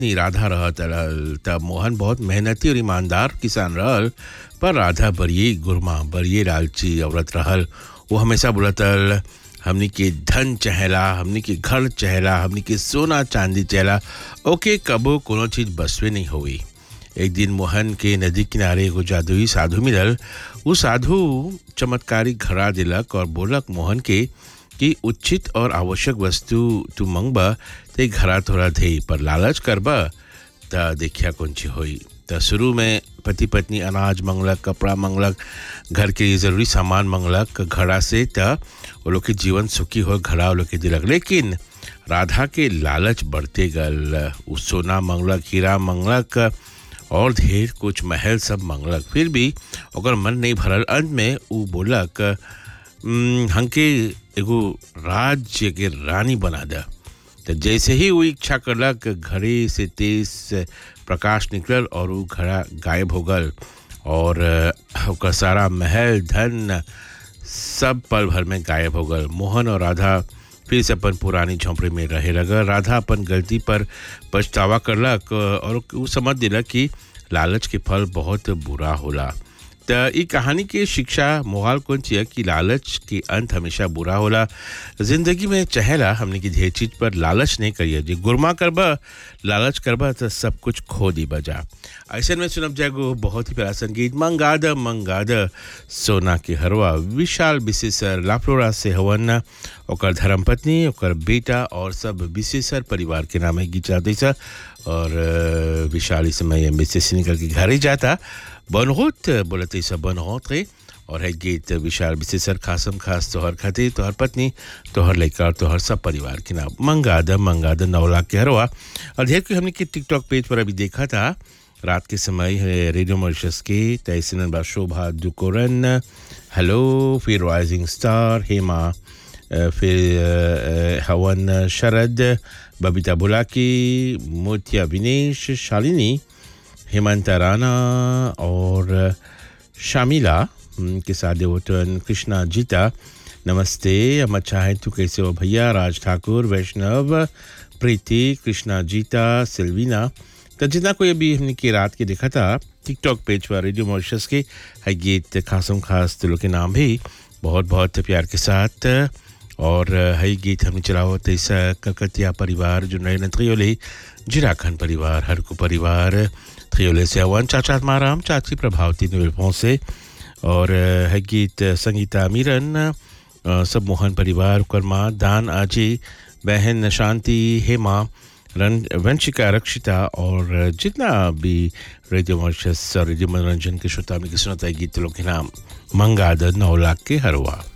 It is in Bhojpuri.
पत्नी राधा रहत रहल तब मोहन बहुत मेहनती और ईमानदार किसान रहल पर राधा बड़िए गुरमा बड़िए लालची औरत रहल वो हमेशा बोलत रहल हमनी के धन चहेला हमनी के घर चहेला हमनी के सोना चांदी चहेला ओके कबो कोनो चीज बसवे नहीं हुई एक दिन मोहन के नदी किनारे एगो जादुई साधु मिलल वो साधु चमत्कारी घड़ा दिलक और बोलक मोहन के कि उचित और आवश्यक वस्तु तू मंगबा ते घड़ा थोड़ा दे पर लालच करबा त देखिया कौन ची होई त शुरू में पति पत्नी अनाज मंगलक कपड़ा मंगलक घर के जरूरी सामान मंगलक घड़ा से त वो लोग के जीवन सुखी हो घड़ा वो लोग के दिलक लेकिन राधा के लालच बढ़ते गल उ सोना मंगलक हीरा मंगलक और ढेर कुछ महल सब मंगलक फिर भी ओकर मन नहीं भरल अंत में उ बोलक "उम, हमके एगो राज्य के रानी बना दा तो जैसे ही वो इच्छा करलक घड़े से तेज प्रकाश निकलल और वो घड़ा गायब हो गल और अ, ओकर सारा महल धन सब पल भर में गायब हो गल मोहन और राधा फिर से अपन पुरानी झोंपड़ी में रहे लगल राधा अपन गलती पर पछतावा करलक और वो समझ दिलक कि लालच के फल बहुत बुरा होला त ई कहानी के शिक्षा मोहाल कौन चिया कि लालच के अंत हमेशा बुरा होला जिंदगी में चहेला हमने की ढेर चीज पर लालच नहीं करिए जी गुरमा करबा लालच करबा तो सब कुछ खो दी बजा ऐसे में सुनब जाएगो बहुत ही प्यारा संगीत मंगाद मंगाद सोना के हरवा विशाल विशेषर लाफ्लोरा से हवन ओकर धर्मपत्नी ओकर बेटा और सब विशेषर परिवार के नाम है गीत जाते सा और अ, विशाल इस समय एम्बेसी से निकल के घर ही जाता बनहोत बोलते सब बनहोत रे और है गीत विशाल विशेषर खासम खास तोहर खातिर तोहर पत्नी तोहर लड़का और तोहर सब परिवार के नाम मंगाद मंगाद नौ लाख के हरवा और ढेर कोई हमने के टिकटॉक पेज पर अभी देखा था रात के समय है रेडियो मॉरिशस के तहसीन बा शोभा दुकोरन हेलो फिर राइजिंग स्टार हेमा अ, फिर अ, अ, हवन शरद बबीता बुलाकी मोतिया विनेश शालिनी हेमंता राणा और शामिला हम्म, के साथ देवोटन कृष्णा जीता नमस्ते हम अच्छा है तू कैसे हो भैया राज ठाकुर वैष्णव प्रीति कृष्णा जीता सिल्वीना तो जितना कोई अभी हमने की रात के देखा था टिकटॉक पेज पर रेडियो मॉरिशस के है गीत खासम खास दिलों के नाम भी बहुत बहुत प्यार के साथ और है गीत हमने चला हुआ तैसा कलकतिया परिवार जो नए त्रियोले जिराखन परिवार हरकू परिवार त्रियोले से अवन चाचा माराम चाची प्रभावती नुवेल्पों से और है गीत संगीता मीरन अ, सब मोहन परिवार कर्मा दान आजी बहन शांति हेमा रन वंशिका रक्षिता और जितना भी रेडियो मॉरिशस और रेडियो मनोरंजन के श्रोता में सुनता है गीत लोग के नाम मंगाद नौ लाख के हरवा